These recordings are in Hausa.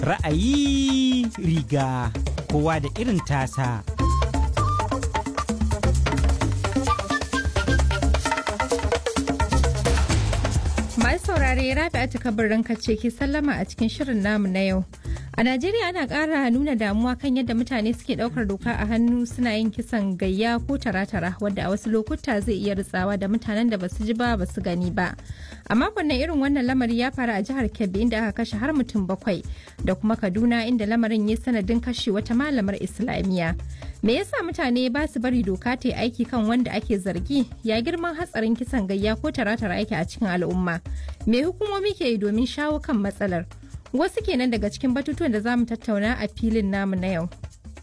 Ra'ayi riga kowa da irin tasa. Masu saurare Rabi'atu kabarin ce ke sallama a cikin shirin namu na yau. A Najeriya ana ƙara nuna damuwa kan yadda mutane suke ɗaukar doka a hannu suna yin kisan gayya ko tara-tara wadda a wasu lokuta zai iya ritsawa da mutanen da basu ji ba basu gani ba. A makon nan irin wannan lamari ya faru a jihar Kebbi inda aka kashe har mutum bakwai da kuma Kaduna inda lamarin ya sanadin kashe wata malamar Islamiyya. Me yasa mutane ba su bari doka ta yi aiki kan wanda ake zargi ya girman hatsarin kisan gayya ko tara-tara aiki a cikin al'umma? Me hukumomi ke yi domin shawo kan matsalar? Wasu kenan daga cikin batutuwan da za mu tattauna a filin namu na yau.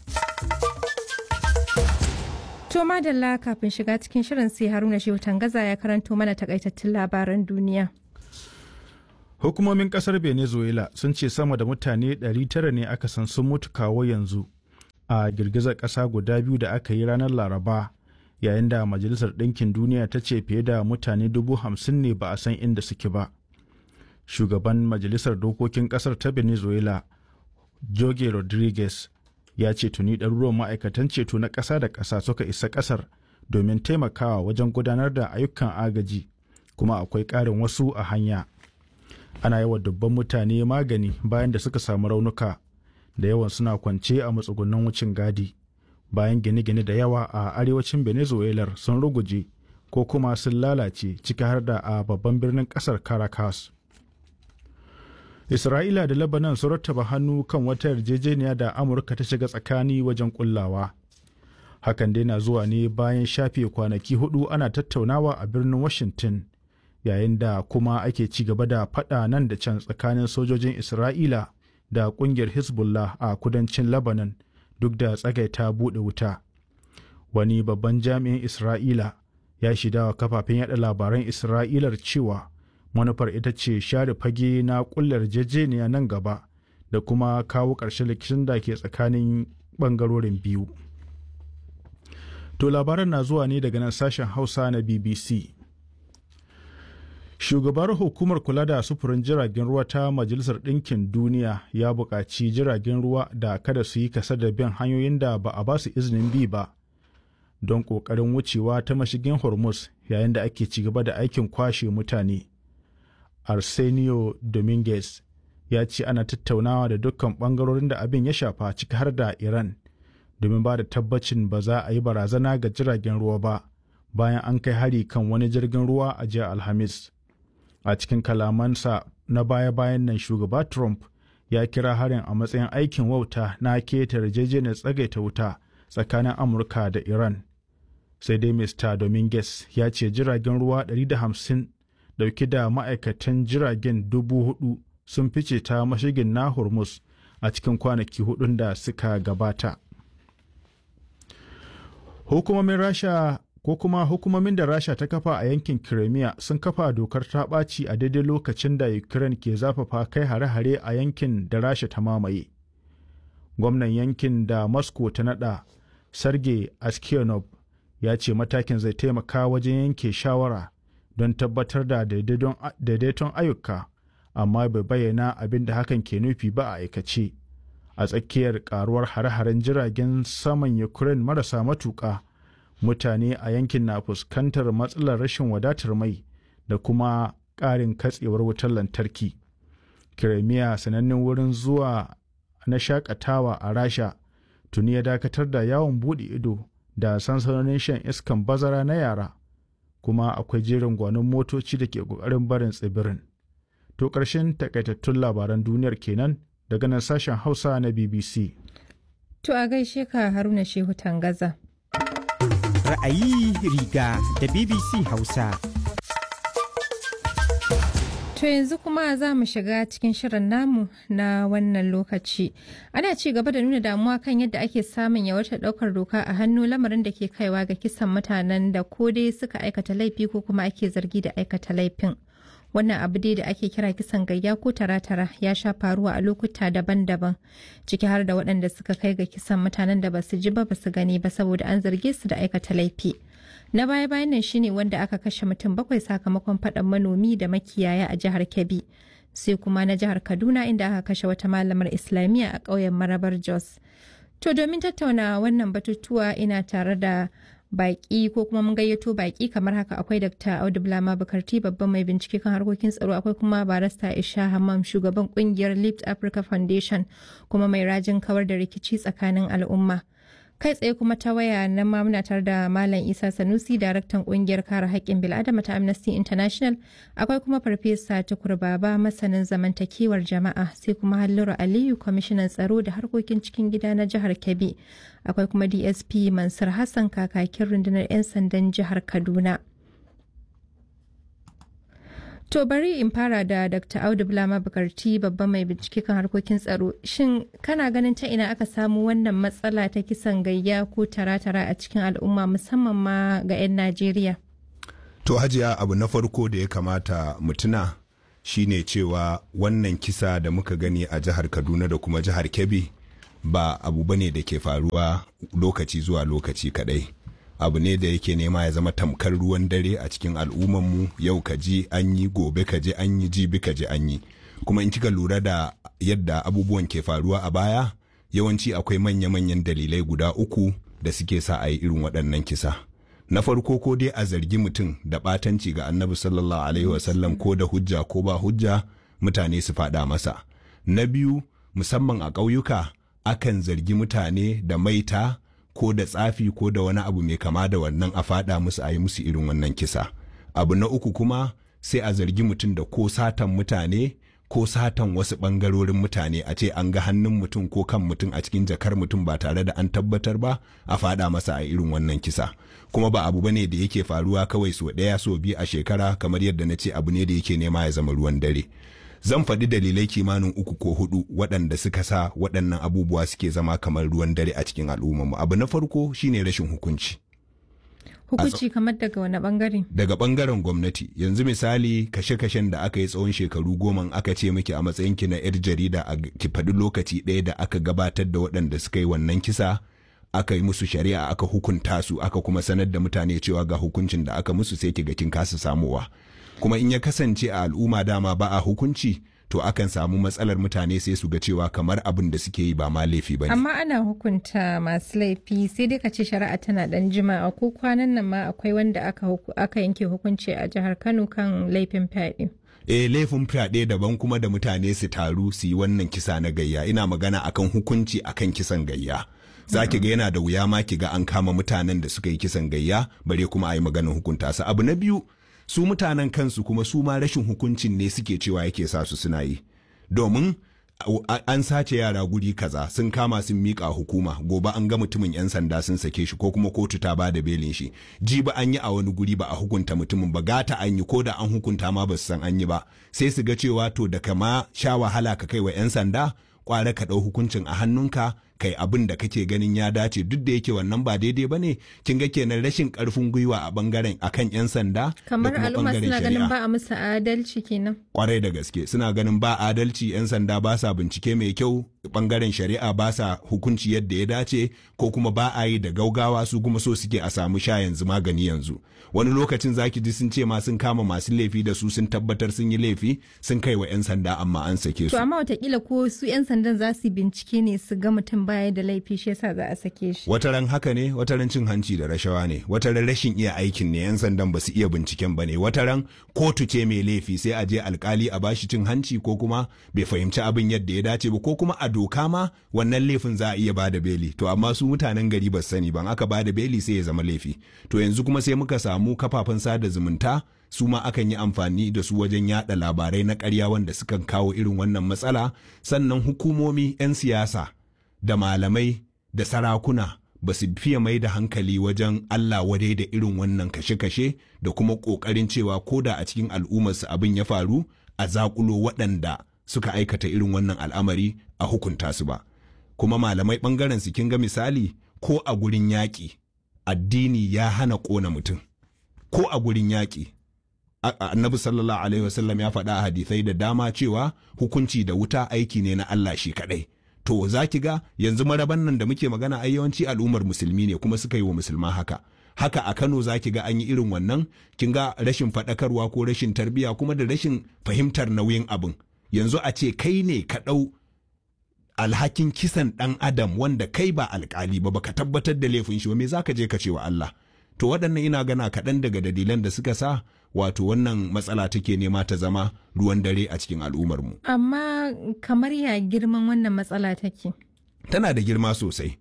To madalla kafin shiga cikin shirin sai Haruna Shehu Tangaza ya karanto mana takaitattun labaran duniya. Hukumomin kasar Venezuela sun ce sama da mutane 900 ne aka san sun mutu kawo yanzu a girgizar ƙasa guda biyu da aka yi ranar Laraba yayin da Majalisar Ɗinkin Duniya ta ce fiye da mutane dubu hamsin ne ba a san inda suke ba. Shugaban Majalisar Dokokin ƙasar ta Venezuela, Jorge Rodriguez, ya ce tuni ɗaruruwan ma'aikatan ceto na ƙasa da ƙasa suka isa ƙasar domin taimakawa wajen gudanar da ayyukan agaji kuma akwai ƙarin wasu a hanya ana yi wa dubban mutane magani bayan da suka samu raunuka da yawan suna kwance a matsugunan wucin gadi bayan gine-gine da yawa a arewacin venezuela sun ruguje ko kuma sun lalace ciki har da a babban birnin ƙasar caracas Isra'ila da Lebanon sun rattaba hannu kan wata yarjejeniya da Amurka ta shiga tsakani wajen kullawa. Hakan dai na zuwa ne bayan shafe kwanaki hudu ana tattaunawa a birnin Washington, yayin da kuma ake ci gaba da faɗa nan da can tsakanin sojojin Isra'ila da ƙungiyar Hezbollah a kudancin Lebanon duk da tsagaita buɗe wuta. Wani babban jami'in Isra'ila ya shidawa kafafen yada labaran Isra'ilar cewa manufar ita ce share fage na kullar jejeniya nan gaba da kuma kawo ƙarshen rikicin da ke tsakanin ɓangarorin biyu. To labaran na zuwa ne daga nan sashen Hausa na BBC. Shugabar hukumar kula da sufurin jiragen ruwa ta Majalisar Ɗinkin Duniya ya buƙaci jiragen ruwa da kada su yi kasa da bin hanyoyin da ba a ba su izinin bi ba don ƙoƙarin wucewa ta mashigin Hormuz yayin da ake ci gaba da aikin kwashe mutane. Arsenio Dominguez ya ce ana tattaunawa da dukkan bangarorin da abin ya shafa ciki har da Iran domin ba da tabbacin ba za a yi barazana ga jiragen ruwa ba bayan an kai hari kan wani jirgin ruwa a jiya Alhamis. A cikin kalamansa na baya-bayan nan shugaba Trump ya kira harin a matsayin aikin wauta na keta yarjejeniyar tsagaita wuta tsakanin Amurka da Iran. Sai dai Mr. Dominguez ya ce jiragen ruwa 150 dauke da ma'aikatan jiragen dubu hudu sun fice ta mashigin na hormuz a cikin kwanaki hudun da suka gabata hukumomin rasha ko kuma hukumomin da rasha ta kafa a yankin crimea sun kafa dokar ta ɓaci a daidai lokacin da ukraine ke zafafa kai hare-hare a yankin da rasha ta mamaye gwamnan yankin da moscow ta nada sergei askionov ya ce matakin zai taimaka wajen yanke shawara don tabbatar da daidaiton ayyuka amma bai bayyana abin da hakan ke nufi ba a aikace a tsakiyar karuwar hare-haren jiragen saman ukraine marasa matuƙa mutane a yankin na fuskantar matsalar rashin wadatar mai da kuma ƙarin katsewar wutar lantarki kiremiya sanannen wurin zuwa na shakatawa a rasha tuni ya dakatar da yawon buɗe ido da sansanonin shan iskan bazara na yara kuma akwai jerin gwanon motoci da ke ƙoƙarin barin tsibirin. To ƙarshen takaitattun labaran duniyar kenan daga nan sashen Hausa na BBC. To a gaishe ka Haruna Shehu Tangaza. Ra'ayi riga da BBC Hausa. To yanzu kuma za mu shiga cikin shirin namu na wannan lokaci. Ana ci gaba da nuna damuwa kan yadda ake samun yawaitar ɗaukar doka a hannu lamarin da ke kaiwa ga kisan mutanen da ko dai suka aikata laifi ko kuma ake zargi da aikata laifin. Wannan abu dai da ake kira kisan gayya ko tara-tara ya sha faruwa a lokuta daban-daban ciki har da waɗanda suka kai ga kisan mutanen da basu ji ba basu gani ba saboda an zarge su da aikata laifi. Na baya-bayan nan shine wanda aka kashe mutum bakwai sakamakon faɗan manomi da makiyaya a jihar Kebbi. sai kuma na jihar kaduna inda aka kashe wata malamar islamiyya a ƙauyen marabar jos to domin tattauna wannan batutuwa ina tare da baki ko kuma mun gayyato baki kamar haka akwai dr audu bulama bukarti babban mai bincike kan harkokin tsaro akwai kuma barasta isha hammam shugaban kungiyar lift africa foundation kuma mai rajin kawar da rikici tsakanin al'umma kai tsaye kuma ta waya na muna tare da malam isa sanusi daraktan kungiyar kare haƙƙin bil'adama ta amnesty international akwai kuma farfesa tukur baba masanin zamantakewar jama'a sai kuma halliru aliyu kwamishinan tsaro da harkokin cikin gida na jihar kebbi akwai kuma dsp mansur hassan kakakin rundunar 'yan sandan jihar kaduna To bari in fara da Dr. Audu Bulama Bukarti babban mai bincike kan harkokin tsaro. Shin kana ganin ta ina aka samu wannan matsala ta kisan gayya ko tara-tara a cikin al'umma musamman ma ga 'yan Najeriya? To hajiya abu na farko da ya kamata mutuna shine cewa wannan kisa da muka gani a jihar Kaduna da kuma jihar Kebbi ba abu bane da ke faruwa lokaci zuwa lokaci kadai. abu ne da yake nema ya zama tamkar ruwan dare a cikin al'ummanmu yau ka ji an yi gobe ka je an yi jibi ka je an yi kuma in kika lura da yadda abubuwan ke faruwa a baya yawanci akwai manya-manyan dalilai guda uku da suke sa a yi irin waɗannan kisa na farko ko dai a zargi mutum da ɓatanci ga annabi sallallahu alaihi wasallam ko da hujja ko ba hujja mutane su faɗa masa na biyu musamman a ƙauyuka akan zargi mutane da maita ko da tsafi ko da wani abu mai kama da wannan a fada musu a yi musu irin wannan kisa abu na uku kuma sai a zargi mutum da ko satan mutane ko satan wasu bangarorin mutane a ce an ga hannun mutum ko kan mutum a cikin jakar mutum ba tare da an tabbatar ba a fada masa a irin wannan kisa kuma ba abu bane da yake faruwa kawai so ɗaya so biyu a shekara kamar yadda na ce abu ne da yake nema ya zama ruwan dare zan faɗi dalilai kimanin uku ko hudu waɗanda suka sa waɗannan abubuwa suke zama kamar ruwan dare a cikin al'ummarmu abu na farko shine rashin hukunci Hukunci kamar daga wani bangare? daga bangaren gwamnati yanzu misali kashe-kashen da aka yi tsawon shekaru goma aka ce miki a matsayinki na 'yar jarida a ki faɗi lokaci ɗaya da aka gabatar da waɗanda suka yi wannan kisa aka yi musu shari'a aka hukunta su aka kuma sanar da mutane cewa ga hukuncin da aka musu sai ki ga kin kasa samowa kuma in ya kasance a al'umma dama ba a hukunci to akan samu matsalar mutane sai su ga cewa kamar abin da suke yi ba ma laifi ba ne. Amma ana hukunta masu laifi sai dai ka ce shari'a tana dan jima'a ko kwanan nan ma akwai wanda aka, aka yanke hukunci a jihar Kano kan laifin fyaɗe. eh laifin fyaɗe daban kuma da mutane su taru su yi wannan kisa na gayya ina magana akan hukunci akan kisan gayya. za ki ga yana da wuya ma ki ga an kama mutanen da suka yi kisan gayya bare kuma a yi maganin hukunta su abu na biyu su mutanen kansu kuma su ma rashin hukuncin ne suke cewa yake sa su suna yi domin an sace yara guri kaza sun kama sun miƙa hukuma gobe an ga mutumin 'yan sanda sun sake shi ko kuma kotu ta bada belin shi ji ba an yi a wani guri ba a hukunta mutumin ba gata an yi ko da an hukunta ma ba su san an yi ba sai su ga cewa to da kama sha wahala ka kai wa 'yan sanda kware ka ɗau hukuncin a hannunka kai abin da kake ganin ya dace duk da yake wannan ba daidai ba ne kin ga kenan rashin karfin gwiwa a bangaren akan yan sanda kamar al'umma suna ganin ba a musu adalci kenan kwarai da gaske suna ganin ba adalci yan sanda ba sa bincike mai kyau bangaren shari'a ba sa hukunci yadda ya dace ko kuma ba a yi da gaugawa su kuma so suke a samu sha yanzu magani yanzu wani lokacin zaki ji sun ce ma sun kama masu laifi da su sun tabbatar sun yi laifi sun kai wa yan sanda amma an sake su to amma watakila ko su yan sandan za su bincike ne su ga mutum baya da laifi shi yasa za a sake shi wataran haka ne wataran cin hanci da rashawa ne wataran rashin iya aikin ne yan sandan ba su iya binciken ba ne wataran kotu ce mai laifi sai a je alkali a bashi cin hanci ko kuma bai fahimci abin yadda ya dace ba ko kuma a doka ma wannan laifin za a iya bada beli to amma su mutanen gari ba sani ban aka bada beli sai ya zama laifi to yanzu kuma sai muka samu kafafen sada zumunta su ma akan yi amfani da su wajen yada labarai na ƙarya wanda sukan kawo irin wannan matsala sannan hukumomi 'yan siyasa da malamai da sarakuna ba su fiye mai da hankali wajen Allah wadai da irin wannan kashe-kashe da kuma ƙoƙarin cewa ko da a cikin al'ummarsu abin ya faru a zaƙulo waɗanda suka aikata irin wannan al'amari a hukunta su ba. Kuma malamai ɓangaren su kin ga misali ko a gurin yaƙi addini ya hana ƙona mutum. Ko a gurin yaƙi annabi sallallahu alaihi wasallam ya faɗa a hadisai da dama cewa hukunci da wuta aiki ne na Allah shi kaɗai. to za ki ga yanzu maraban nan da muke magana ai yawanci al'ummar musulmi ne kuma suka yi wa musulma haka haka a Kano za ki ga an yi irin wannan kin ga rashin faɗakarwa ko rashin tarbiyya kuma da rashin fahimtar nauyin abin yanzu a ce kai ne ka ɗau alhakin kisan ɗan adam wanda kai ba alkali ba baka tabbatar da laifin shi ba me zaka je ka ce wa Allah to waɗannan ina gana kaɗan daga dalilan da suka sa wato wannan matsala take nema ta zama ruwan dare a cikin al'ummarmu Amma kamar ya girman wannan matsala take. tana da girma sosai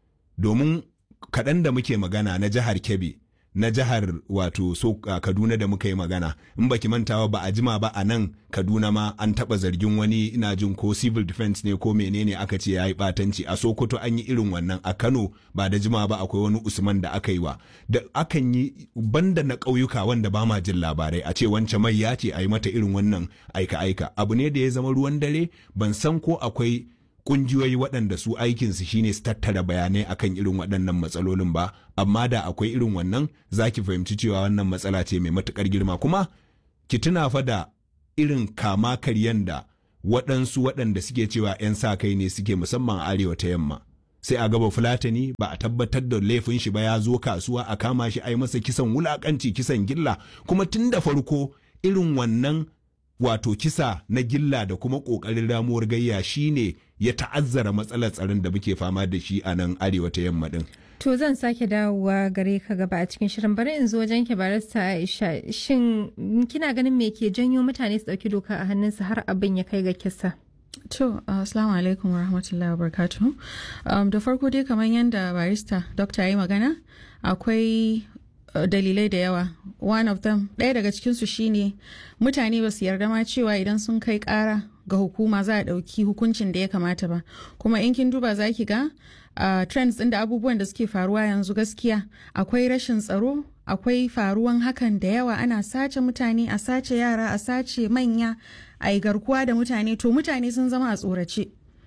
domin kaɗan da muke magana na jihar Kebbi na jihar wato so a Kaduna da muka yi magana in baki mantawa ba a jima ba a nan Kaduna ma an taɓa zargin wani ina jin ko civil defense ne ko menene aka ce ya yi ɓatanci a Sokoto an yi irin wannan a Kano ba da jima ba akwai wani Usman da aka yi wa da akan yi banda na ƙauyuka wanda ba ma jin labarai a ce wance mai ya ce a yi mata irin wannan aika-aika abu ne da ya zama ruwan dare ban san ko akwai kungiyoyi waɗanda su aikinsu shine su tattara bayanai akan irin waɗannan matsalolin ba amma da akwai irin wannan za ki fahimci cewa wannan matsala ce mai matuƙar girma kuma ki tuna fa da irin kama karyan da waɗansu waɗanda suke cewa 'yan sa kai ne suke musamman a arewa ta yamma sai a gaba fulatani ba a tabbatar da laifin shi ba ya zo kasuwa a kama shi a yi masa kisan wulakanci kisan gilla kuma tun da farko irin wannan wato kisa na gilla da kuma ƙoƙarin ramuwar gayya shine ya ta'azzara matsalar tsaron da muke fama da shi a nan arewa ta yamma din. To zan sake dawowa gare ka gaba a cikin shirin bari in zo wajen ki barista Aisha shin kina ganin me ke janyo mutane su dauki doka a hannunsu har abin ya kai ga kisa? To, uh, assalamu alaikum wa rahmatullahi wa barakatuhu. Um, da farko dai kamar yadda barista dokta ya yi magana, akwai uh, dalilai da yawa. One of them, ɗaya daga cikinsu shine mutane ba su yarda ma cewa idan sun kai ƙara ga hukuma za a ɗauki hukuncin da ya kamata ba. Kuma in kin duba za ki ga uh, trends ɗin da abubuwan da suke faruwa yanzu gaskiya akwai rashin tsaro akwai faruwan hakan da yawa ana sace mutane a sace yara a sace manya a yi garkuwa da mutane to mutane sun zama a tsorace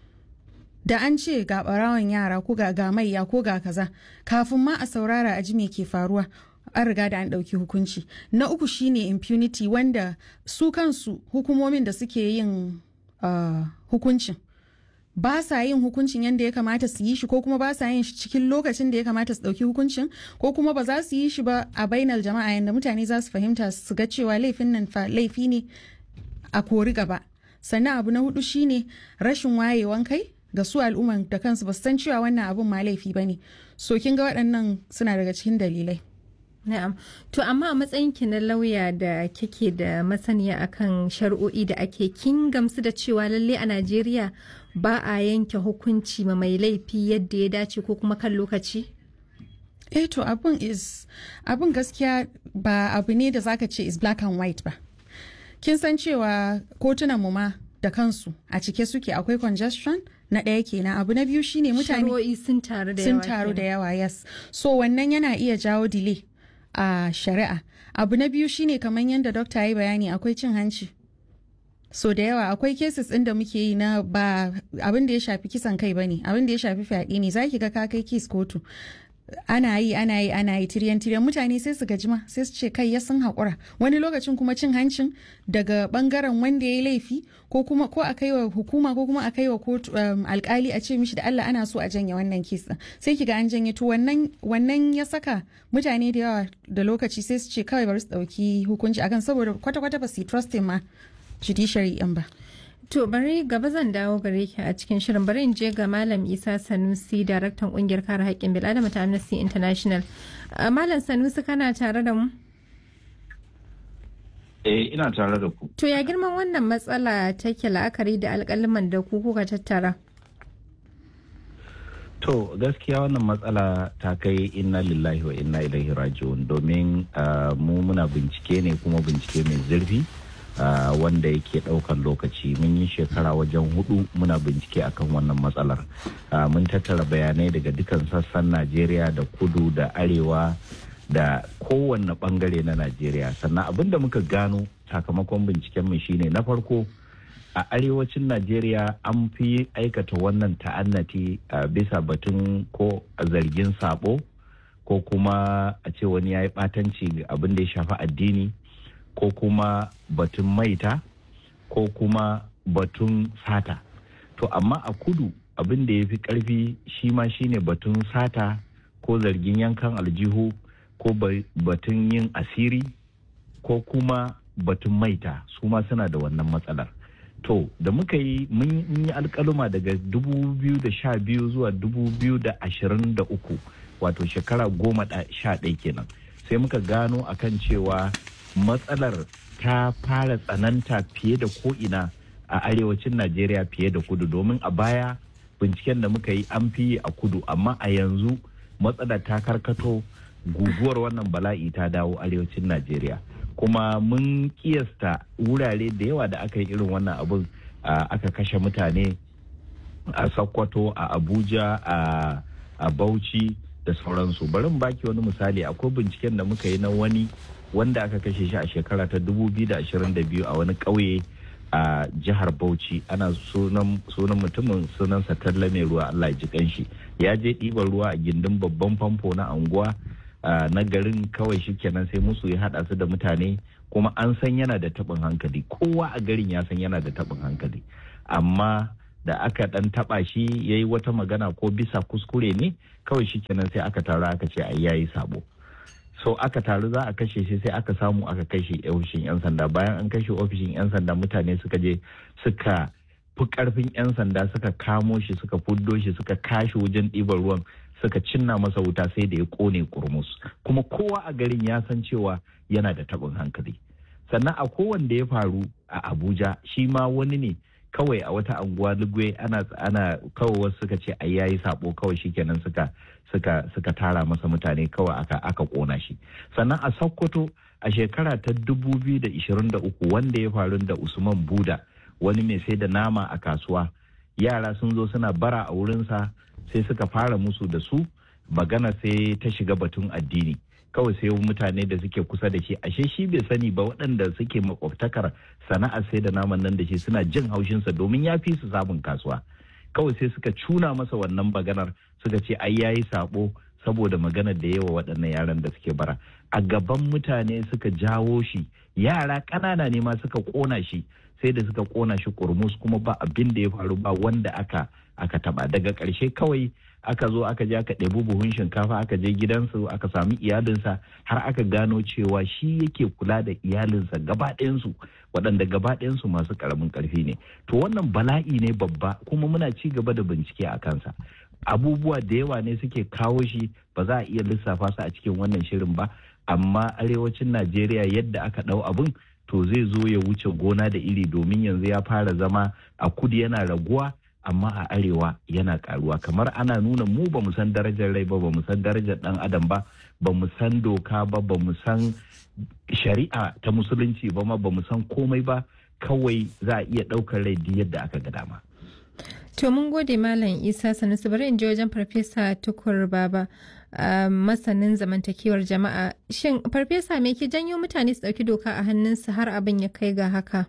da an ce ga barawan yara ko ga ga maiya ko ga kaza kafin ma a saurara a ji me ke faruwa an riga da an ɗauki hukunci na uku shine impunity wanda su kansu hukumomin da suke yin uh, hukuncin ba sa yin hukuncin yadda ya kamata su yi shi ko kuma ba sa yin shi cikin lokacin da ya kamata su ɗauki hukuncin ko kuma ba za su yi shi ba a bainar jama'a yadda mutane za su fahimta su ga cewa laifin nan fa laifi ne a kori gaba sannan abu na hudu shine rashin wayewan kai ga su al'umman da kansu ba su san cewa wannan abun ma laifi ba ne so kin ga waɗannan suna daga cikin dalilai Na'am. To amma a matsayin ki na lauya da kike da masaniya akan shari'o'i da ake kin gamsu da cewa lalle a Najeriya ba a yanke hukunci ma mai laifi yadda ya dace ko kuma kan lokaci? eh to abun is abun gaskiya ba abu ne da zaka ce is black and white ba kin san cewa kotunan mu ma da kansu a cike suke akwai congestion na ɗaya kenan abu na biyu shine mutane Shari'o'i sun taru da yawa. sun taru da yawa yes so wannan yana iya jawo delay a shari'a abu na biyu shine kamar yadda dokta ya yi bayani akwai cin hanci so da yawa akwai cases ɗin da muke yi na ba abin da ya shafi kisan kai bane abin da ya shafi fyaɗe ne zaki ga ka kai kes kotu ana yi ana yi ana yi tiryan tiryan mutane sai su gajima sai su ce kai ya sun haƙura wani lokacin kuma cin hancin daga bangaren wanda ya yi laifi ko kuma ko a kai wa hukuma ko kuma a kai wa kotu um, alkali a ce mishi da Allah ana so a janye wannan kes din sai kiga an janye to wannan wannan ya saka mutane da yawa da lokaci sai su ce kawai bari su dauki hukunci akan saboda kwata kwata ba su yi trusting ma judiciary yan ba To bari gaba zan dawo gare ki a cikin shirin bari in je ga Malam Isa Sanusi daraktan kungiyar kare haƙƙin bil'adama ta Amnesty International. Uh, Malam Sanusi kana tare da mu? Eh ina tare da ku. To ya girman wannan matsala take la'akari da alƙaliman da ku kuka tattara? To gaskiya wannan matsala ta kai inna lillahi wa inna ilaihi raji'un domin uh, mu muna bincike ne kuma bincike mai zurfi uh, wanda yake ɗaukan lokaci mun yi shekara wajen hudu muna bincike akan wannan matsalar uh, mun tattara bayanai daga dukan sassan najeriya da kudu da arewa da kowanne bangare na najeriya sannan abin da muka gano sakamakon binciken mu shine na farko a arewacin najeriya an fi aikata wannan ta'annati a bisa batun ko zargin sabo ko kuma a ce wani ya yi ɓatanci abin da ya shafi addini ko kuma batun maita ko kuma batun sata to amma a kudu abin da ya fi ƙarfi shi ma shine batun sata ko zargin yankan aljihu ko batun yin asiri ko kuma batun maita su ma suna da wannan matsalar to da muka yi mun yi alkaluma daga 2012 zuwa 2023 wato shekara goma sha ɗaya kenan sai muka gano akan cewa matsalar ta fara tsananta fiye da ko'ina a arewacin najeriya fiye da kudu domin a baya binciken da muka yi an fi a kudu amma a yanzu matsalar ta karkato guguwar wannan bala'i ta dawo arewacin najeriya kuma mun kiyasta wurare da yawa da aka yi irin wannan abin aka kashe mutane a sokoto a abuja a bauchi da sauransu bari mu baki wani misali akwai binciken da muka yi na wani wanda aka kashe shi a shekara ta 2022 a wani ƙauye a jihar bauchi ana sunan mutumin sunansa talla mai ruwa allah ji kanshi ya je ɗiban ruwa a gindin babban famfo na anguwa na garin kawai shi kenan sai musu ya haɗa su da mutane kuma an san yana da taɓin hankali kowa a garin ya san yana da taɓin hankali amma da aka ɗan taɓa shi ya yi wata magana ko bisa kuskure ne kawai shi kenan sai aka taru aka ce ai yayi sabo so aka taru za a kashe shi sai aka samu aka kashe ofishin 'yan sanda bayan an kashe ofishin 'yan sanda mutane suka je suka fi karfin 'yan sanda suka kamo shi suka fuddo shi suka kashe wajen ɗiban ruwan suka cinna masa wuta sai da ya kone kurmus kuma kowa a garin ya san cewa yana da taɓin hankali sannan a kowanne ya faru a abuja shi ma wani ne kawai a wata anguwa lugwe ana ana kawai wasu suka ce ai yayi sabo kawai shikenan suka suka suka tara masa mutane kawai aka aka kona shi sannan a sokoto a shekara ta 2023 wanda ya faru da usman buda wani mai sai da nama a kasuwa yara sun zo suna bara a wurinsa sai suka fara musu da su magana sai ta shiga batun addini kawai sai mutane da suke kusa da shi ashe shi bai sani ba waɗanda suke makwabtakar sana'ar sai da naman nan da shi suna jin haushinsa domin ya fi su samun kasuwa kawai sai suka cuna masa wannan maganar suka ce ai yayi sabo saboda maganar da yawa waɗannan yaran da suke bara a gaban mutane suka jawo shi yara ƙanana ne ma suka ƙona shi sai da suka ƙona shi kurmus kuma ba abin da ya faru ba wanda aka aka taba daga ƙarshe kawai aka zo aka je aka ɗebi buhun shinkafa aka je gidansu aka sami iyalinsa har aka gano cewa shi yake kula da iyalinsa gaba ɗayansu waɗanda gaba ɗayansu masu ƙaramin ƙarfi ne to wannan bala'i ne babba kuma muna ci gaba da bincike a kansa abubuwa da yawa ne suke kawo shi ba za a iya lissafa su a cikin wannan shirin ba amma arewacin najeriya yadda aka ɗau abun to zai zo ya wuce gona da iri domin yanzu ya fara zama a kudu yana raguwa amma a arewa yana karuwa kamar ana nuna mu ba mu san darajar rai ba ba mu san darajar dan adam ba ba mu san doka ba ba mu san shari'a ta musulunci ba ma ba mu san komai ba kawai za a iya ɗaukar rai yadda aka ga dama. To mun gode Malam Isa Sanusi bari in je wajen Farfesa Tukur Baba masanin zamantakewar jama'a. Shin Farfesa me ke janyo mutane su ɗauki doka a hannunsu har abin ya kai ga haka?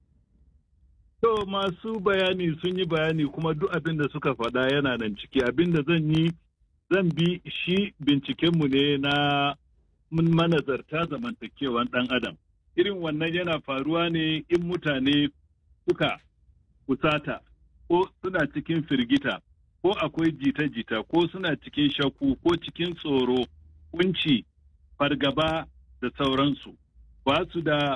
To masu bayani sun yi bayani kuma duk abin da suka faɗa yana nan ciki abin da zan yi zan bi shi bincikenmu ne na manazarta zamantakewan ɗan adam. Irin wannan yana faruwa ne in mutane suka kusata ko suna cikin firgita ko akwai jita-jita ko suna cikin shakku ko cikin tsoro kunci fargaba da sauransu ba su da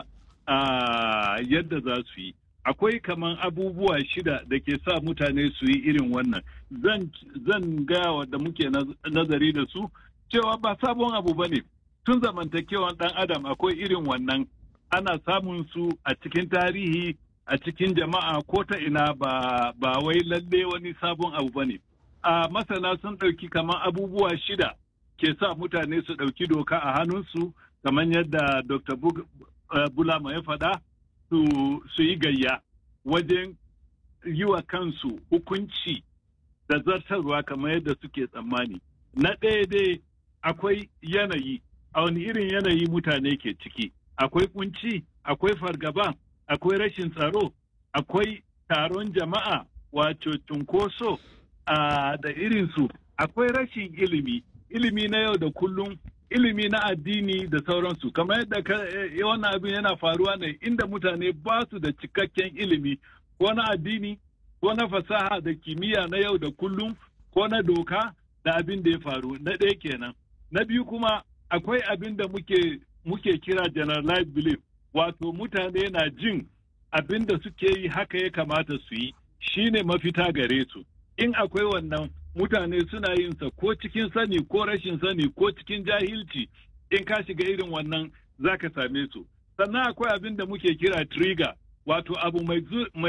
yadda za su yi akwai kaman abubuwa shida da ke sa mutane su yi irin wannan zan gaya da muke nazari da su cewa ba sabon abu ba ne tun zamantakewan ɗan adam akwai irin wannan ana samun su a cikin tarihi a cikin jama'a ko ta ina ba, ba wai lalle wani sabon abu ba ne. A masana sun ɗauki kamar abubuwa shida ke sa mutane su ɗauki doka a hannunsu kamar yadda Dr. Bulama ya faɗa su yi gayya wajen yi wa kansu hukunci da zartarwa kamar yadda suke tsammani. Na ɗaya dai akwai yanayi, a wani irin yanayi mutane ke ciki, akwai kunci, akwai fargaba, akwai rashin tsaro akwai taron jama'a wato cunkoso da irinsu akwai rashin ilimi ilimi na yau da kullum ilimi na addini da sauransu kamar yadda wannan abin yana faruwa ne inda mutane ba su da cikakken ilimi ko na addini ko na fasaha da kimiyya na yau da kullum ko na doka da abin da ya faru na ɗaya kenan na biyu kuma akwai abin da muke muke kira generalized belief wato mutane na jin abin da suke yi haka ya kamata su yi shine mafita gare su in akwai wannan mutane suna yin sa ko cikin sani ko rashin sani ko cikin jahilci in ka shiga irin wannan za ka same su sannan akwai abin da muke kira trigger wato abu mai,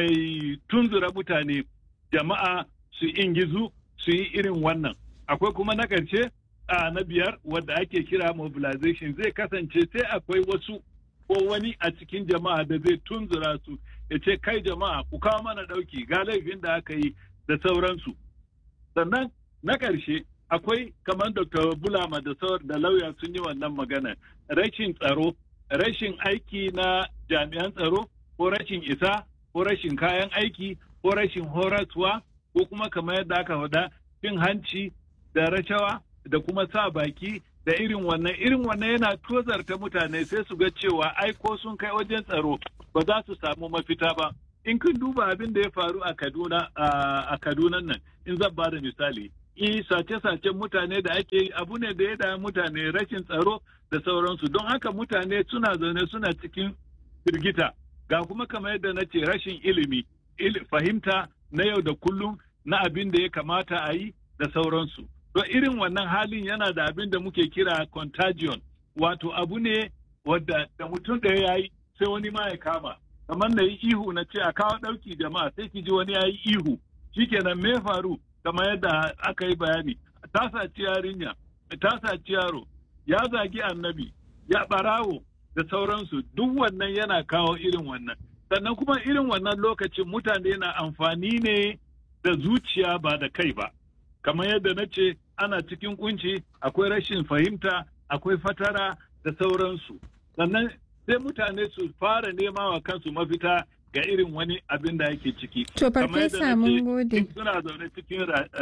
mai tunzura mutane jama'a su ingizu su yi irin wannan akwai kuma na ƙarshe a na biyar wadda ake kira mobilization zai kasance sai akwai wasu ko wani a cikin jama'a da zai tunzura su ya ce kai jama'a ku kawo mana ɗauki ga laifin da aka yi da sauransu sannan na ƙarshe akwai kamar dr bulama da sauran da lauya sun yi wannan magana rashin tsaro rashin aiki na jami'an tsaro ko rashin isa ko rashin kayan aiki ko rashin horaswa ko kuma kamar yadda aka faɗa cin hanci da rashawa da kuma sa baki da irin wannan irin wannan yana tozarta mutane sai su ga cewa ai ko sun kai wajen tsaro ba za su samu mafita ba in kun duba abin da ya faru a Kaduna a Kaduna nan in zan ba da misali i sace-sacen mutane da ake yi abu ne da ya da mutane rashin tsaro da sauransu don haka mutane suna zaune suna cikin firgita ga kuma kamar yadda na ce rashin ilimi fahimta na yau da kullum na abin da ya kamata a yi da sauransu to irin wannan halin yana da abin da muke kira contagion wato abu ne wadda da mutum ɗaya ya yi sai wani ma ya kama kamar na yi ihu na ce a kawo ɗauki jama'a sai ki ji wani ya yi ihu shikenan me faru kamar yadda aka yi bayani ta saci yarinya ta saci yaro ya zagi annabi ya ɓarawo da sauransu duk wannan yana kawo irin wannan sannan kuma irin wannan lokacin mutane na amfani ne da zuciya ba da kai ba kamar yadda na ce ana cikin kunci akwai rashin fahimta akwai fatara da sauransu sannan sai mutane su fara nema wa kansu mafita ga irin wani abin da yake ciki to farfesa mun gode suna zaune cikin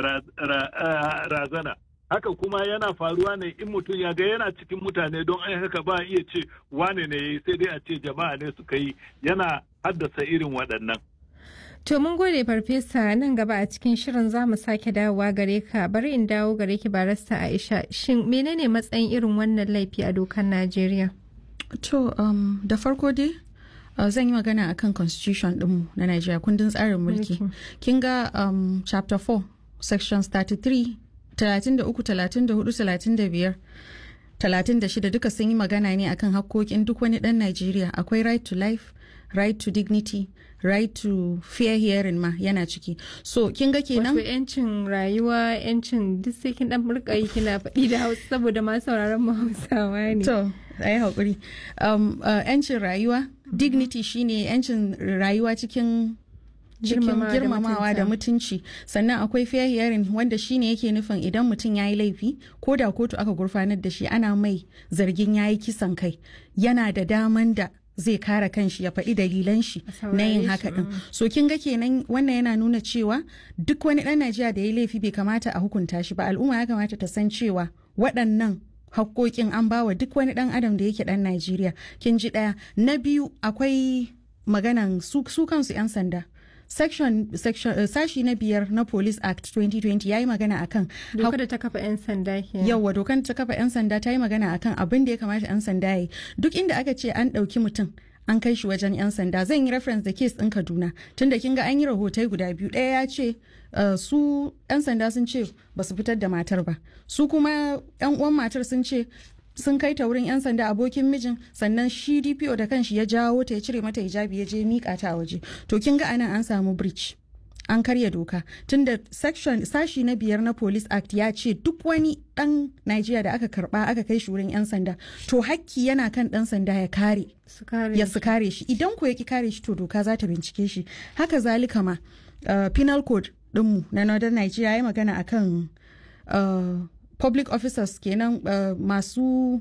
razana haka kuma yana faruwa ne in mutum ya ga yana cikin mutane don ai haka ba iya ce wane ne sai dai a ce jama'a ne suka yi yana haddasa irin waɗannan To mun gode farfesa nan gaba a cikin shirin za mu sake dawowa gare ka bari in dawo gare ki barasta Aisha shin menene matsayin irin wannan laifi a dokar Najeriya? To um, da farko dai uh, zan yi magana akan constitution ɗinmu na Najeriya kundin tsarin mulki. Kin ga um, chapter 4 sections 33 33 34 35 36 duka sun yi magana ne akan hakkokin duk wani ɗan Najeriya akwai right to life right to dignity right to fair hearing ma yana ciki so kin ga kenan wato yancin rayuwa yancin duk sai kin dan murka yi kina faɗi da hausa saboda ma sauraron mu hausawa ne to ayi hakuri um, uh, yancin rayuwa dignity shine yancin rayuwa cikin cikin girmamawa da mutunci sannan akwai fair hearing wanda shine yake nufin idan mutum ya yi laifi ko da kotu aka gurfanar da shi ana mai zargin ya yi kisan kai yana da daman da zai kare kanshi ya faɗi dalilan shi na yin haka ɗin so kin ga kenan wannan yana nuna cewa duk wani ɗan najeriya da ya laifi bai kamata a hukunta shi ba al'umma ya kamata ta san cewa waɗannan hakkokin an bawa duk wani ɗan adam da yake ɗan najeriya kin ji ɗaya na biyu akwai maganan su, su kansu 'yan sanda section, section uh, sashi na biyar na police act 2020 ya yi magana akan dokar da ta kafa 'yan sanda ke yawa dokar ta kafa 'yan sanda ta yi magana akan abin da ya kamata 'yan sanda ya yi duk inda aka ce an ɗauki mutum an kai shi wajen 'yan sanda zan yi reference da case ɗin kaduna tunda kin ga an yi rahotai guda biyu ɗaya ya ce uh, su 'yan sanda sun ce ba su fitar da matar ba su kuma 'yan uwan matar sun ce sun kai ta wurin 'yan sanda abokin mijin sannan shi dpo da kanshi ya jawo ta ya cire mata hijabi ya je mika ta a waje to kin ga anan an samu breach an karya doka tunda section sashi na biyar na police act ya ce duk wani dan Najeriya da aka karba aka kai shi wurin 'yan sanda to hakki yana kan dan sanda ya kare ya su kare shi idan ko ya ki kare shi to doka za ta bincike shi haka zalika ma uh, penal code dinmu na northern Nigeria ya magana akan uh, public officers kenan uh, masu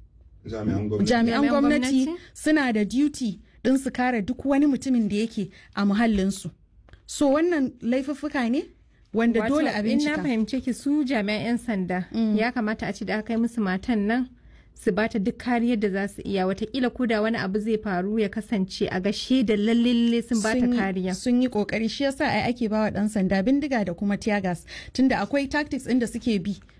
jami'an gwamnati suna da duty din su kare duk wani mutumin da yake a muhallinsu so wannan laifuffuka ne wanda dole a bincika in na fahimce ki su jami'an 'yan sanda ya kamata a ci da aka kai musu matan nan su bata duk kariyar da za su iya watakila ko da wani abu zai faru ya kasance a gashe da lalle sun bata kariya sun yi kokari shi yasa ai ake bawa dan sanda bindiga da kuma tear gas tunda akwai tactics inda suke bi